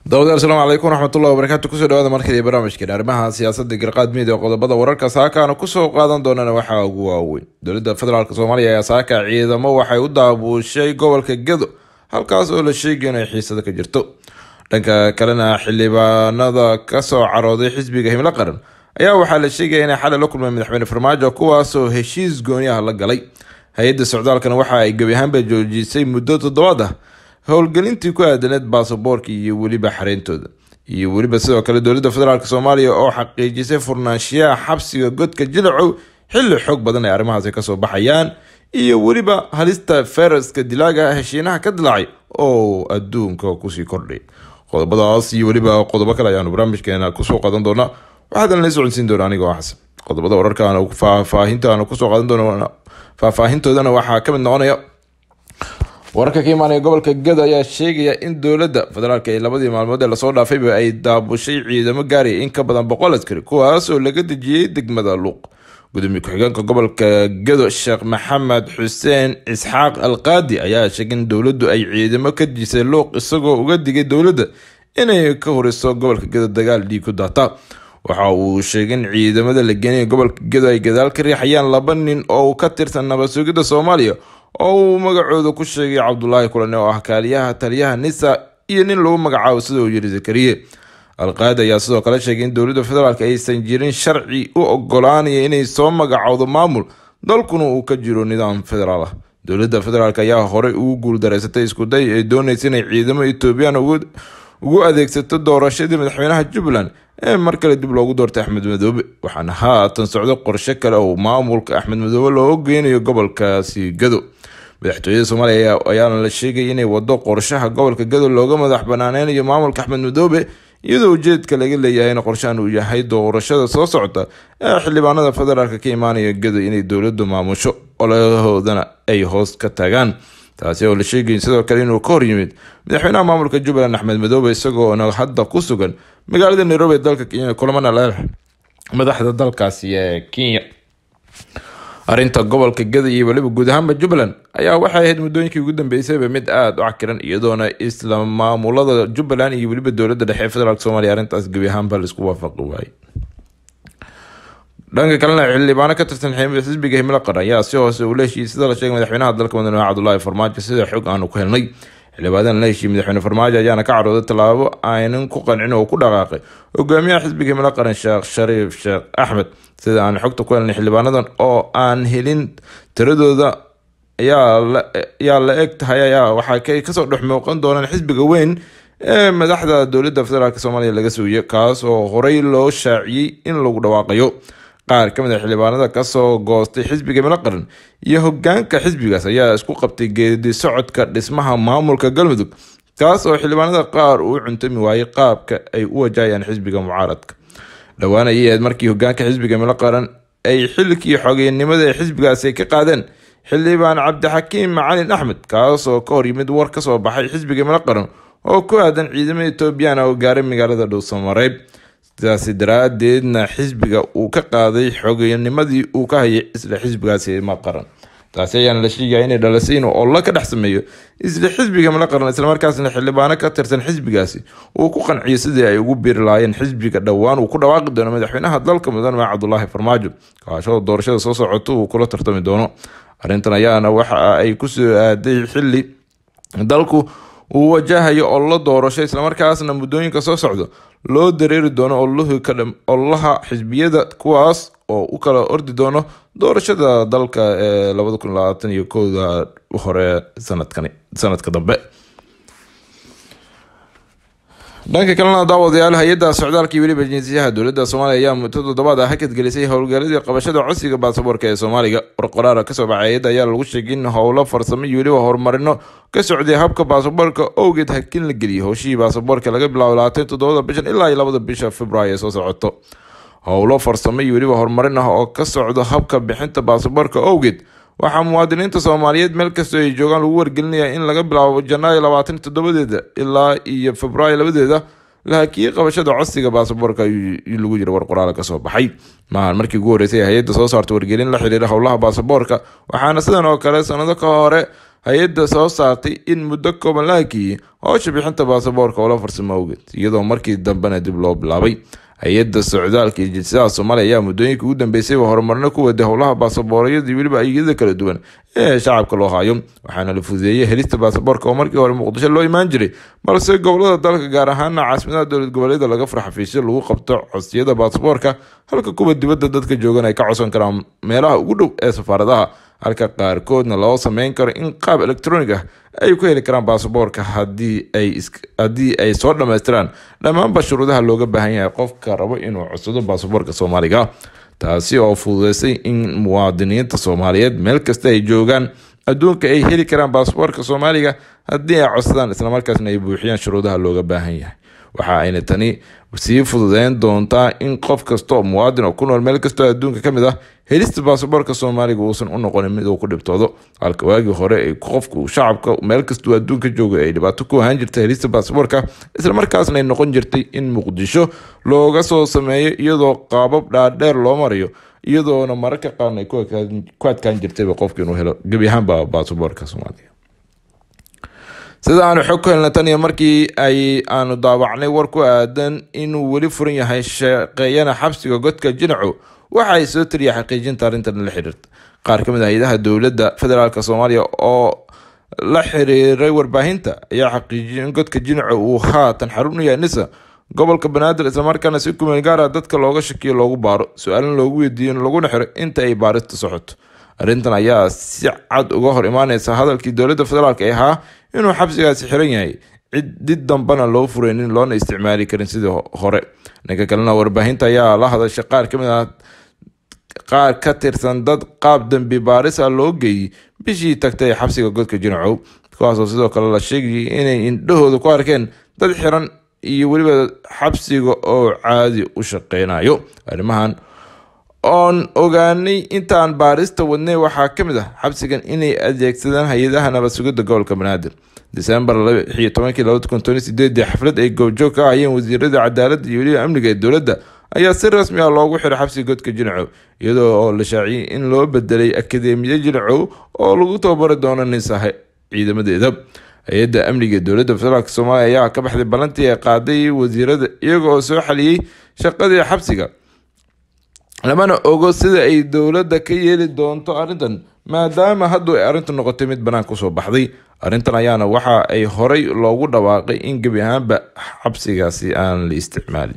dawadayaal asalaamu calaykum waraxmatullahi wabarakaatu kusoo dhawaada markadii barnaamijkeen arrimaha siyaasadda garqaad midia qodobada wararka saakaana kusoo qaadan doonana waxaa ugu waaweyn dowladda federaalk soomaaliya ayaa saaka ciidamo waxay u daabuushay gobolka gedo halkaas oo la sheegay inay xiisada ka jirto dhanka kalena xildhibaanada kasoo carooday xisbiga himlo qaran ayaa waxaa la sheegaya inay xalay la kulmeen madaxweyne farmaajo kuwaasoo heshiis gooni ah la galay hay-adda socdaalkana waxa ay gebi ahaanba joojisay muddo toddobaad ah howlgelintii ku aadaneed baasaboorka iyo weliba xareyntooda iyo weliba sidoo kale dowladda federaalk soomaaliya oo xaqiijisay furnaanshiyaha xabsiga godka jilacow xilli xoog badan ay arrimahaasi kasoo baxayaan iyo weliba halista fayraska dilaaga heshiinaha ka dilaacay oo adduunka kusii kordhay qodobadaas iyo weliba qodobo kale ayaanu barnaamijkeena kusoo qaadan doonaa waxaadan la socodsiin doona anigoo xasan qodobada wararkaan faahfaahintaanu kusoo qaadan doona faahfaahintoodana waxaa kamid noqonaya wararka ka imaanaya gobolka gado ayaa sheegaya in dowladda federaalk ee labadii maalmood ee lasoo dhaafayba ay daabushay ciidamo gaaraya in ka badan boqol askari kuwaas oo laga dejiyey degmada luuq gudoomiye ku-xigeenka gobolka gado sheekh maxamed xuseen isxaaq alqaadi ayaa sheegay in dowladdu ay ciidamo ka dejisay luuq isagoo uga digay dowladda inay ka horiso gobolka gado dagaal dhiig ku daata waxa uu sheegay in ciidamada la geenaya gobolka gado ay gadaal ka riixayaan laba nin oo ka tirsan nabad sugidda soomaaliya oo uu magacooda ku sheegay cabdulaahi kulane oo ah kaaliyaha taliyaha nisa iyo nin lagu magacaabo sida uu yiri zakariye alqaadi ayaa sidoo kale sheegay in dowladda federaalk aysan jirin sharci u ogolaanaya inay soo magacowdo maamul dalkuna uu ka jiro nidaam federaal ah dowladda federaalk ayaa horey ugu guuldareysatay iskuday ay doonaysa inay ciidamo etoobiyaan ugu adeegsato doorashadii madaxweynaha jubbaland ee mar kale dib loogu doortay axmed madoobe waxaana haatan socdo qorshe kale oo maamulka axmed madoobe loo geynayo gobolkaasi gado madaxtooyada soomaaliya ayaana la sheegay inay wado qorshaha gobolka gado looga madax banaaneynyo maamulka axmed madoobe iyadoo ujeedka laga leeyahay in qorshahan uu yahay doorashada soo socota ee xildhibaanada federaalk ka imaanaya gado inay dowladdu maamusho olahoodana ay hoos ka tagaan taasi oo la sheegay sidoo kale inuu ka hor yimid madaxweynaha maamulka jubbaland axmed madoobe isagoona hadda ku sugan magaalada nairobi ee dalka kenya kulamana leh madaxda dalkaasi ee kenya arrinta gobolka gada iyo weliba guud ahaanba jubbaland ayaa waxay ahayd muddooyinkii ugu dambeysayba mid aada u cakiran iyadoona isla maamulada jubbaland iyo weliba dowladda dhexe ee federaalk soomaliya arrintaas gebi ahaanba laisku waafaqi waayey dhanka kalena xildhibaano ka tirsan xisbiga himlo qaran ayaa si hoose ula heshiiyey sida la sheegay madaxweynaha dalka madaxweyne cabdulaahi farmaajo sida xog aanu ku helnay xildhibaanadan la heshiiyey madaxweyne farmaajo ayaana ka carooday tallaabo aynan ku qancin oo ku dhaqaaqay hogaamiyaha xisbiga himlo qaran sheekh shariif sheekh axmed sida aan xogta ku helnay xildhibaanadan oo aan helin tiradooda ayaa la eg tahay ayaa waxaa kasoo dhex muuqan doonaan xisbiga weyn ee madaxda dowladda federaalk soomaaliya laga suuyay kaas oo horey loo shaaciyey in lagu dhawaaqayo qaar ka mid a xildhibaanada kasoo goostay xisbiga himlo qaran iyo hogaanka xisbigaas ayaa isku qabtay geedi socodka dhismaha maamulka galmudug kaas oo xildhibaanada qaar uu cuntami waayey qaabka ay u wajahayaan xisbiga mucaaradka dhowaan ayay ahayd markii hogaanka xisbiga himlo qaran ay xilkii xogeynimada ee xisbigaasi ka qaadeen xildhibaan cabdixakiim macalin axmed kaas oo ka hor yimid war kasoo baxay xisbiga himlo qaran oo ku aadan ciidamada etoobiyana oo gaaray magaalada dhowsamareeb sidaasi daraadeedna xisbiga uu ka qaaday xogeynimadii uu ka hayay isla xisbigaasi himlo qaran taasi ayaana la sheegaya inay dhalisay inuu ollo ka dhex sameeyo isla xisbiga himlo qaran islamarkaasna xildhibaano ka tirsan xisbigaasi uu ku qanciyo sidii ay ugu biiri lahaayeen xisbiga dhowaan uu ku dhawaaqi doono madaxweynaha dalka mudane maa cabdulaahi farmaajo kaashoo doorashada soo socoto uu kula tartami doono arrintan ayaana waxa ay kusoo aaday xili dalku uu wajahayo ollo doorasho islamarkaasna muddooyinka soo socdo loo dareeri doono ololaha xisbiyada kuwaas oo u kala ordi doono doorashada dalka ee labada kun labaatan iyo kowda hore sanadkan sanadka dambe dhanka kalena daawadayaal hay-adda socdaalka iyo weliba jinsiyaha dowladda soomaaliya ayaa muddo toddobaad ah hakad gelisay howlgaladii qabashada codsiga baasaboorka ee soomaaliga warqoraara kasoo baxay hay-adda ayaa lagu sheegay in howlo farsamo iyo weliba horumarino ka socday habka baasaboorka owgeed hakin la geliyay howshihii baasaboorka laga bilaabo labaatan toddobada bishan ilaa iyo labada bisha februaayo ee soo socoto howlo farsamo iyo weliba horumarin ah oo ka socdo habka bixinta baasaboorka owgeed waxaa muwaadiniinta soomaaliyeed meel kastoo ay joogaan lagu wargelinayaa in laga bilaabo janaayo labaatan toddobadeeda ilaa iyo februaayo labadeeda la hakiyey qabashada codsiga baasaboorka lagu jira war qoraal kasoo baxay maahan markii ugu horeysay hay-adda soo saarta wargelin la xiriira howlaha baasaboorka waxaana sidan oo kale sanado ka hore hay-adda soo saartay in muddo kooban la hakiyey howsha bixinta baasaboorka oo la farsamo awgeed iyadoo markii dambena dib loo bilaabay hay-adda socdaalka iyo jinsiyadaha soomaaliya ayaa muddooyinkii ugu dambeysayba horumarno ku waday howlaha baasaboorayada iyo weliba aegyada kala duwan ee shacabka loo hayo waxaana la fududeeyey helista baasaboorka oo markii hore muqdisho loo imaan jiray balse gobolada dalka gaar ahaana caasimadaha dowlad goboleeda laga fura xafiisyo lagu qabto codsiyada baasaboorka halka kuwa dibadda dadka joogan ay ka codsan karaan meelaha ugu dhow ee safaaradaha halka qaarkoodna loo sameyn karo in qaab electronic ah ay ku heli karaan baasaboorka haddii ay soo dhammaystiraan dhammaanba shuruudaha looga baahan yahay qofka rabo inuu codsado baasaboorka soomaaliga taasi oo fududeysay in muwaadiniinta soomaaliyeed meel kasta ay joogaan adduunka ay heli karaan baasaboorka soomaaliga haddii ay codsadaan islamarkaasna ay buuxiyaan shuruudaha looga baahan yahay waxa ayna tani sii fududeyn doontaa in qof kasta oo muwaadin oo ku nool meel kastoo adduunka ka mid ah helista baasaboorka soomaaliga uusan u noqonin mid uu ku dhibtoodo halka waagii hore ay qofku shacabka meel kastuu adduunka jooga ay dhibaato ku ahaan jirtay helista baasaboorka islamarkaasna ay noqon jirtay in muqdisho looga soo sameeyo iyadoo qaabab dhaadheer loo marayo iyadoona mararka qaarna ay ku adkaan jirtayba qofka inuu helo gebi ahaanba baasaboorka soomaaliga sida aanu xog ku helna tan iyo markii ay aanu daawacnay war ku aadan inuu weli furan yahay shaqeeyana xabsiga godka jinaco waxa ay soo tiriya xaqiijinta arrintan la xiriirta qaar ka mid ah hay-adaha dowladda federaalk soomaaliya oo la xiriiray warbaahinta ayaa xaqiijiyay in godka jinaco uu haatan xarun u yahay nisa gobolka banaadir islamarkaana si kumeel gaara dadka looga shakiyo loogu baaro su-aalin loogu weydiiyo laguna xiro inta ay baarista socoto arrintan ayaa si cad uga hor imaaneysa hadalkii dowladda federaalk ee ahaa inuu xabsigaasi xiran yahay cid did dambana loo fureynin loona isticmaali karin sidii hore dhanka kalena warbaahinta ayaa la hadashay qaar kamid ah qaar ka tirsan dad qaab dambi baaris ah loo geeyey bishii tagtay ee xabsiga godka jinacow kuwaasoo sidoo kale la sheegayay inay indhahooda ku arkeen dad xiran iyo weliba xabsiga oo caadi u shaqeynayo arrimahan oon ogaanay intaan baarista wadnay waxaa ka mid ah xabsigan inay adeegsadaan hay-adaha nabad sugidda gobolka banaadir disembar xaflad ay goobjoog ka ahayeen wasiirada cadaaladda iyo weliba amniga ee dowladda ayaa si rasmi ah loogu xiray xabsiga godka jinacow iyadoo oo la shaaciyay in loo bedelay akademiya jinacow oo lagu tababari doono nisaha ciidamadeeda hay-adda amniga ee dowladda federaalk soomaaliya ayaa ka baxday ballantii ay qaaday wasiirada iyaga oo soo xaliyey shaqadii xabsiga lamana ogo sida ay dowladda ka yeeli doonto arrintan maadaama haddu ay arrintu noqotay mid banaanka usoo baxday arrintan ayaana waxa ay horay loogu dhawaaqay in gebi ahaanba xabsigaasi aan la isticmaalin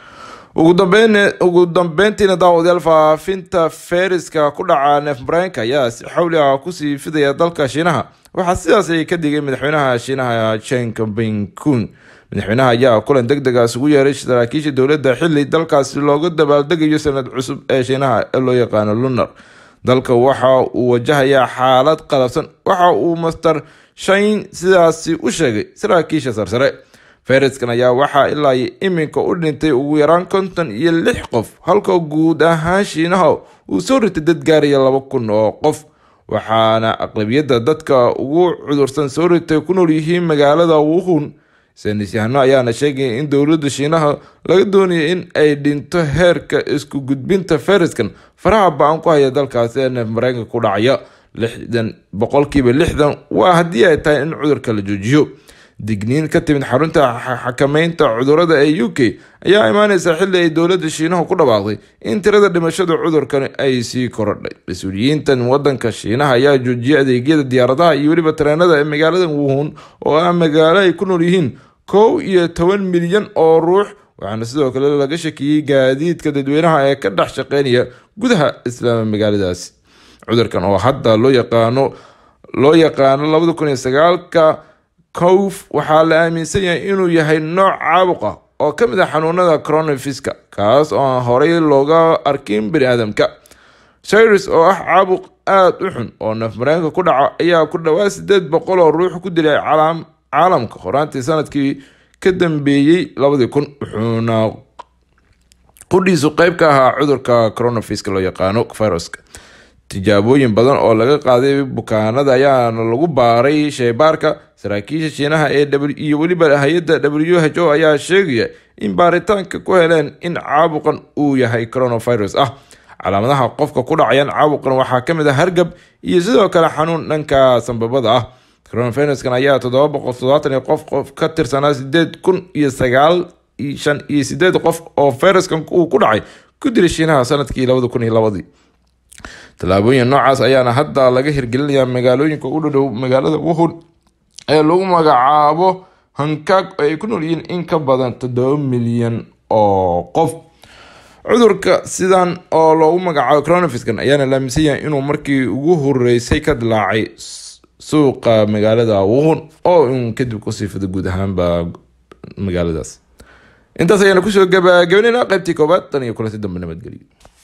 ugu dambeyntiina daawadayaal faafinta feyriska ku dhaca neef mareenka ayaa si xawli ah kusii fidaya dalka shiinaha waxaa sidaas ay ka digay madaxweynaha shiinaha chen binkun madaxweynaha ayaa kulan deg degaas ugu yeeray saraakiisha dowladda xili dalkaasi looga dabaaldegayo sanad cusub ee shiinaha ee loo yaqaano lunar dalka waxa uu wajahayaa xaalad qalabsan waxa uu master shayn sidaasi u sheegay saraakiisha sarsare feriskan ayaa waxaa ilaa iminka u dhintay ugu yaraan konton iyo lix qof halka guud ahaan shiinaha uu soo ritay dad gaaraya laba kun oo qof waxaana aqlabiyadda dadka ugu cudursan soo ritay ku nool yihiin magaalada wuhun saynisyahano ayaana sheegaya in dowladda shiinaha laga doonaya in ay dhinto heerka isku gudbinta feriskan faraha ba-an ku haya dalkaasi ee neef mareykanka ku dhacaya lixdan boqolkiiba lixdan waa haddii ay tahay in cudurka la joojiyo digniin ka timid xarunta xakameynta cudurada ee u k ayaa imaaneysa xili ay dowladda shiinaha ku dhawaaqday in tirada dhimashada cudurkan ay sii korodhay mas-uuliyiintan wadanka shiinaha ayaa joojiyay adeegyada diyaaradaha iyo weliba tareenada ee magaalada wuhun oo ah magaalo ay ku nool yihiin kow iyo toban milyan oo ruux waxaana sidoo kale laga shakiyey gaadiidka dadweynaha ee ka dhex shaqeynaya gudaha islaama magaaladaasi cudurkan oo hadda loo yaqaano loo yaqaano labada kun iyo sagaalka cof waxaa la aaminsan yahay inuu yahay nooc caabuq ah oo ka mid ah xanuunada coronaviruska kaas oo aan horey looga arkin bani aadamka cyrus oo ah caabuq aada u xun oo naf mareenka ku dhaca ayaa ku dhawaad sideed boqol oo ruux ku dilay caalamka horaantii sanadkii ka dambeeyey labadii kun wuxuuna qudhiisu qeyb ka ahaa cudurka coronaviruska loo yaqaano viruska tijaabooyin badan oo laga qaaday bukaanada ayaana lagu baaray sheybaarka saraakiisha shiinaha ee iyo weliba hay-adda w h o ayaa sheegaya in baaritaanka ku heleen in caabuqan uu yahay coronavirus ah calaamadaha qofka ku dhacayaan caabuqan waxaa kamid ah hargab iyo sidoo kale xanuun dhanka sanbabada ah coronaviruskan ayaa toddoba boqol toddobaatan iyo qof qof ka tirsanaa sideed kun iyo sagaal shan iyo sideed qof oo fayraskan uu ku dhacay ku dilay shiinaha sanadkii labada kun iyo labadii tallaabooyin noocaas ayaana hadda laga hirgelinayaa magaalooyinka u dhadhow magaalada wuhun ee lagu magacaabo hankaag oo ay ku nool yihiin in ka badan toddoba milyan oo qof cudurka sidan oo loogu magacaabo coronaviruskan ayaana laaminsan yahay inuu markii ugu horeysay ka dilaacay suuqa magaalada wuhun oo in kadib kusii fido guud ahaanba magaaladaas intaas ayaana kusoo gabagabanayna qaybtii koobaad tan iyo kulanti dambe nabadgelyo